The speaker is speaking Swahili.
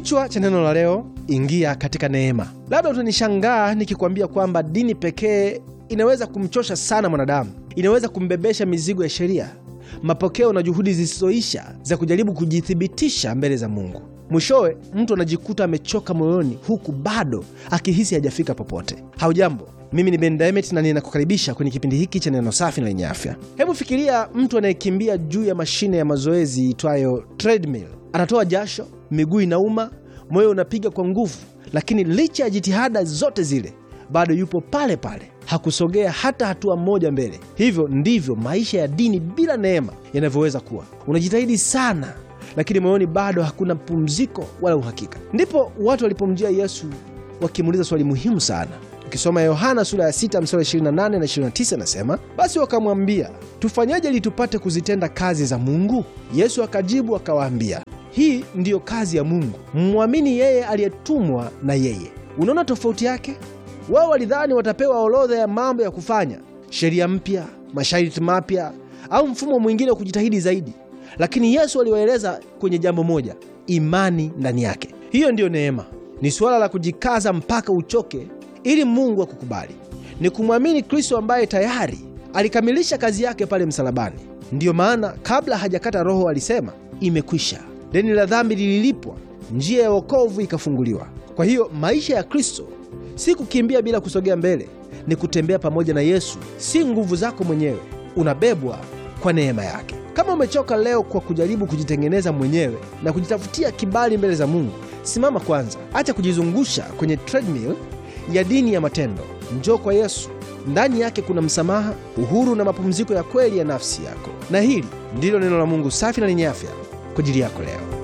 Kichwa cha neno la leo, ingia katika neema. Labda utanishangaa nikikwambia kwamba dini pekee inaweza kumchosha sana mwanadamu, inaweza kumbebesha mizigo ya sheria, mapokeo na juhudi zisizoisha za kujaribu kujithibitisha mbele za Mungu. Mwishowe mtu anajikuta amechoka moyoni, huku bado akihisi hajafika popote. Haujambo, mimi ni Ben Diamond na ninakukaribisha kwenye kipindi hiki cha neno safi na lenye afya. Hebu fikiria mtu anayekimbia juu ya mashine ya mazoezi itwayo treadmill. Anatoa jasho, miguu inauma, moyo unapiga kwa nguvu, lakini licha ya jitihada zote zile bado yupo pale pale, hakusogea hata hatua moja mbele. Hivyo ndivyo maisha ya dini bila neema yanavyoweza kuwa. Unajitahidi sana, lakini moyoni bado hakuna pumziko wala uhakika. Ndipo watu walipomjia Yesu wakimuuliza swali muhimu sana. Ukisoma Yohana sura ya 6 mstari 28 na 29, nasema basi wakamwambia, tufanyaje ili tupate kuzitenda kazi za Mungu? Yesu akajibu akawaambia, hii ndiyo kazi ya Mungu, mmwamini yeye aliyetumwa na yeye. Unaona tofauti yake? Wao walidhani watapewa orodha ya mambo ya kufanya, sheria mpya, masharti mapya, au mfumo mwingine wa kujitahidi zaidi, lakini Yesu aliwaeleza kwenye jambo moja: imani ndani yake. Hiyo ndiyo neema. Ni suala la kujikaza mpaka uchoke ili Mungu akukubali. Ni kumwamini Kristo ambaye tayari alikamilisha kazi yake pale msalabani. Ndiyo maana kabla hajakata roho alisema, imekwisha. Deni la dhambi lililipwa, njia ya wokovu ikafunguliwa. Kwa hiyo maisha ya Kristo si kukimbia bila kusogea mbele, ni kutembea pamoja na Yesu, si nguvu zako mwenyewe. Unabebwa kwa neema yake. Kama umechoka leo kwa kujaribu kujitengeneza mwenyewe na kujitafutia kibali mbele za Mungu, simama kwanza, acha kujizungusha kwenye treadmill ya dini ya matendo. Njoo kwa Yesu. Ndani yake kuna msamaha, uhuru na mapumziko ya kweli ya nafsi yako. Na hili ndilo neno la Mungu safi na lenye afya kwa ajili yako leo.